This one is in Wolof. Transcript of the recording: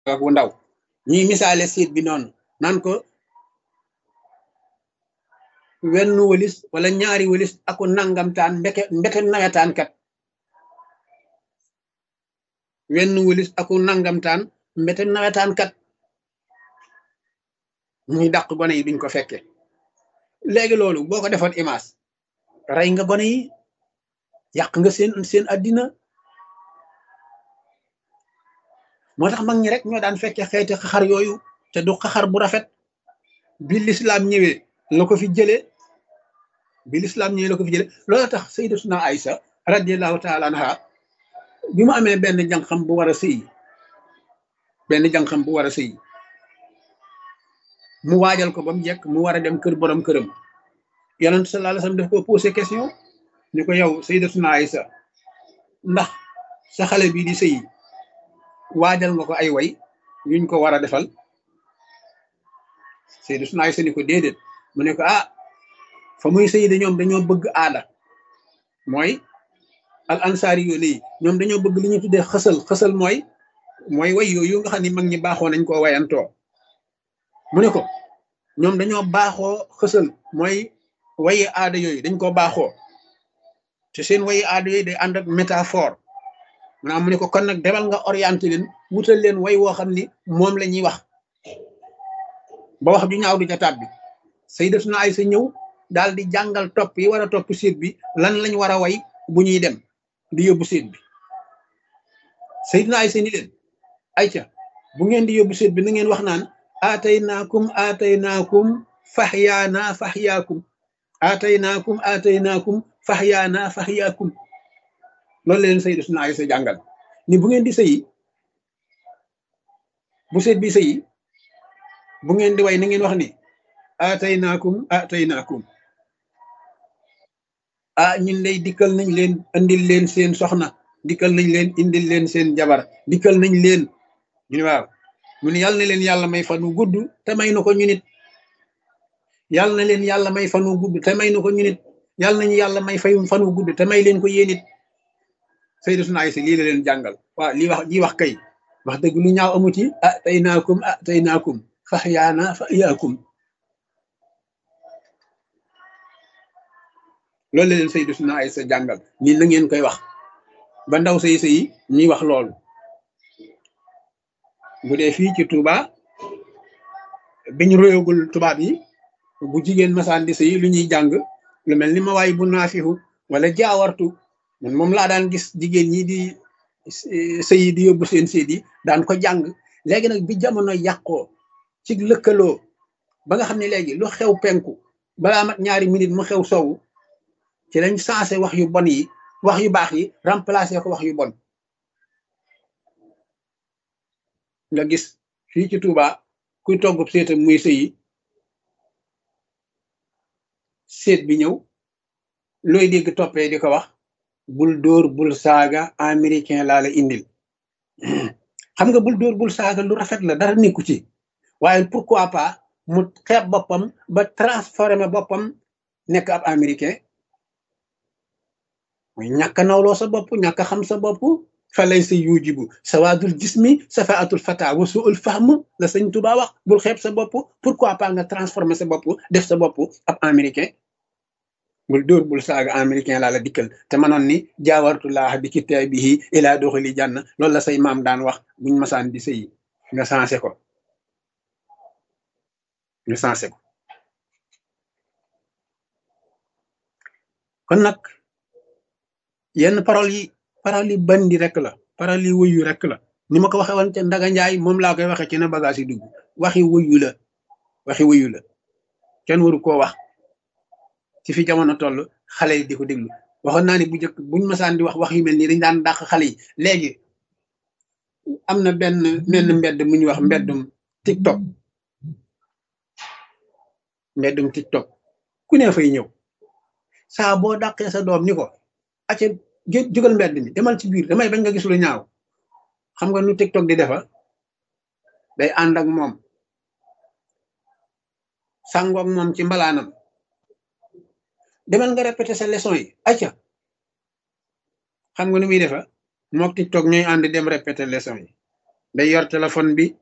bu ndaw ñuy misaale siit bi noonu naan ko wenn wëlis wala ñaari wëlis aku nangamtaan mbeke mbeke nawetaan kat wenn wëlis aku nangamtaan mbete nawetaan kat muy dàq gone yi duñ ko fekke léegi loolu boo ko defoon image rey nga gone yi yàq nga seen seen addina moo tax mag ñi rek ñoo daan fekke xeeti xaxar yooyu te du xaxar bu rafet bi lislaam ñëwee la ko fi jëlee bi lislaam ñëwee la ko fi jëlee loolu tax sayyidatuna Aïsa radiyallahu taala anha bi mu amee benn jànqam bu war a sëy benn jànqam bu war a sëy mu waajal ko ba mu jekk mu war a dem kër borom këram yonent sallallahu alayhi wasallam daf ko posé question ni ko yow sayyidatuna Aïsa ndax sa xale bii di sëy waajal nga ko ay way yuñ ko war a defal sayyidatuna Aïsa ni ko déedéet mu ne ko ah fa muy sëy de ñoom dañoo bëgg aada mooy al ansaari yu nii ñoom dañoo bëgg li ñu tuddee xësal xësal mooy mooy way yooyu nga xam ne mag ñi baaxoo nañ koo wayantoo mu ne ko ñoom dañoo baaxoo xësal mooy wayi aada yooyu dañ koo baaxoo te seen wayi aada yooyu day ànd ak métaphore maanaam mu ne ko kon nag demal nga orienté leen wutal leen way woo xam ni moom la ñuy wax ba wax ju ñaaw du ca tàbbi sayyidatuna Aysa ñëw daal di jàngal topp yi war a topp séet bi lan lañ war a way bu ñuy dem di yóbbu séet bi sayyidatuna Aysa ni leen ayca bu ngeen di yóbbu séet bi na ngeen wax naan aataynaakum aataynaakum faxyaana faxyaakum aataynaakum aataynaakum faxyaana faxyaakum loolu leen sayyidatuna Aysa jàngal ni bu ngeen di sëyi bu seet bi sëyi bu ngeen di way na ngeen wax ni aataynaakum aataynaakum ah ñun lay dikkal nañ leen indil leen seen soxna dikkal nañ leen indil leen seen jabar dikkal nañ leen ñu ne waaw mu ne yàlla na leen yàlla may fan wu gudd te may na ko ñu nit yàlla na leen yàlla may fan wu gudd te may na ko ñu nit yàlla nañu yàlla may fay fan wu gudd te may leen ko yéen it sayyidatuna Aysa lii la leen jàngal waaw lii wax ji wax kay wax dëgg lu ñaaw amu ci ah tey naakum ah tey naakum fax yaana fa yaakum loolu la leen sayyidatuna Aysa jàngal nii na ngeen koy wax ba ndaw say sëy ñuy wax loolu bu dee fii ci Touba biñ royagul tubaab yi bu jigéen masaan di sëy lu ñuy jàng lu mel ni ma waay bu naafihu wala jaawartu man moom laa daan gis jigéen ñi di sëy di yóbbu seen séet yi daan ko jàng léegi nag bi jamono yàqoo ci lëkkaloo ba nga xam ne léegi lu xew penku balaa mat ñaari minute mu xew sowu ci lañ sensé wax yu bon yi wax yu baax yi remplacé ko wax yu bon nga gis fii ci Touba kuy toggub séetam muy sëyi séet bi ñëw looy dégg toppee di ko wax bul dóor bul saaga américain laa la indil xam nga bul dóor bul saaga lu rafet la dara nekku ci waaye pourquoi pas mu xeeb boppam ba transformé boppam nekk ab américain mooy ñàkk a nawloo sa bopp ñàkk a xam sa bopp fa lay sa yujibu sawaadul jismi safaatul fata wa suul fahm la sëñ Tuba wax bul xeeb sa bopp pourquoi pas nga transformé sa bopp def sa bopp ab américain bul dóor bul saaga américain laa la dikkal te manoon ni jaawartulaax bi kitaabihi ilaa doxali jànn loolu la say maam daan wax buñ masaan di sëyi nga sensé ko nga sensé ko kon nag yenn parole yi parole yi bandi rek la parole yi wuyu rek la ni ma ko waxee woon ca Ndaga Njaay moom laa koy waxee ci na bagage yi dugg waxi wuyu la waxi wuyu la kenn waru koo wax ci fi jamono toll xale yi di ko déglu waxoon naa ni bu njëkk buñ masaan di wax wax yu mel nii dañ daan dàq xale yi léegi am na benn benn mbedd mu ñuy wax mbeddum TikTok mbeddum TikTok ku ne fay ñëw saa boo dàqee sa doom ni ko acca jógal mbedd mi demal ci biir damay bañ nga gis lu ñaaw xam nga nu TikTok di defa day ànd ak moom sàngoog moom ci mbalaanam demal nga répété sa leçon yi acca xam nga nu muy defa mook TikTok ñooy ànd dem répété leçon yi day yor téléphone bi